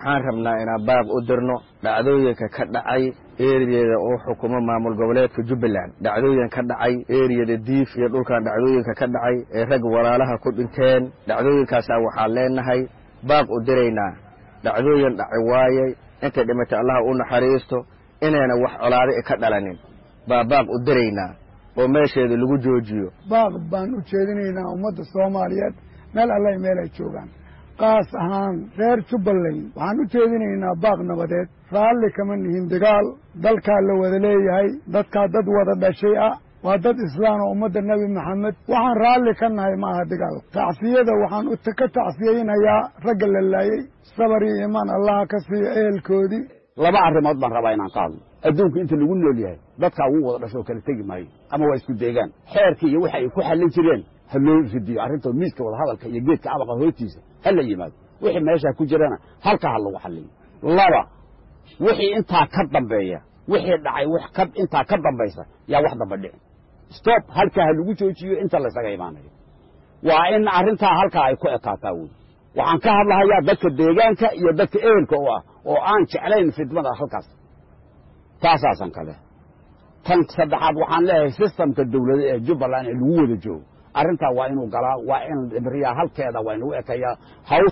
waxaan rabnaa inaan baaq u dirno dhacdooyinka ka dhacay eriyada uu xukumo maamul goboleedka jubbaland dhacdooyin ka dhacay eriyada diif iyo dhulkan dhacdooyinka ka dhacay ee rag walaalaha ku dhinteen dhacdooyinkaasaa waxaan leenahay baaq u diraynaa dhacdooyin dhaci waayey intay dhimatay allaha u naxariisto inayna wax colaado ka dhalanin baa baaq u diraynaa oo meesheeda lagu joojiyo baaq baan u jeedinaynaa ummadda soomaaliyeed meel allay meel ay joogaan qaas ahaan reer jubbaland waxaan u jeedinaynaa baaq nabadeed raalli kama nihin dagaal dalkaa la wada leeyahay dadkaa dad wada dhashay ah waa dad islaan oo ummadda nebi maxamed waxaan raalli ka nahay ma aha dagaal tacsiyada waxaan ka tacsiyeynayaa ragga la laayey sabar iyo imaan allaha ka siiyo ehelkoodii laba arrimood baan rabaa inaan ka hadlo adduunku inta lagu nool yahay dadkaa ugu wada dhasho oo kala tegi maayo ama waa isku deegaan xeerkii iyo waxa ay ku xallin jireen ha loo ridiyo arrinta miiska wadahadalka iyo geedka abaqa hoostiisa ha la yimaado wixii meeshaa ku jirana halkaa ha lagu xalliyo laba wixii intaa ka dambeeya wixii dhacay wax ka intaa ka dambaysa yaa wax damba dhicin stop halkaa ha lagu joojiyo inta laysaga imaanayo waa in arrintaa halkaa ay ku ekaataa wey waxaan ka hadlahayaa dadka deegaanka iyo dadka ehelka u ah oo aan jeclayn fidmada halkaas taasaasan kale tan saddexaad waxaan leeyahay sistamka dawlada ee jubbaland ee lagu wada joogo arrintaa waa inuu galaa waa in ibriyaa halkeeda waa inagu ekayaa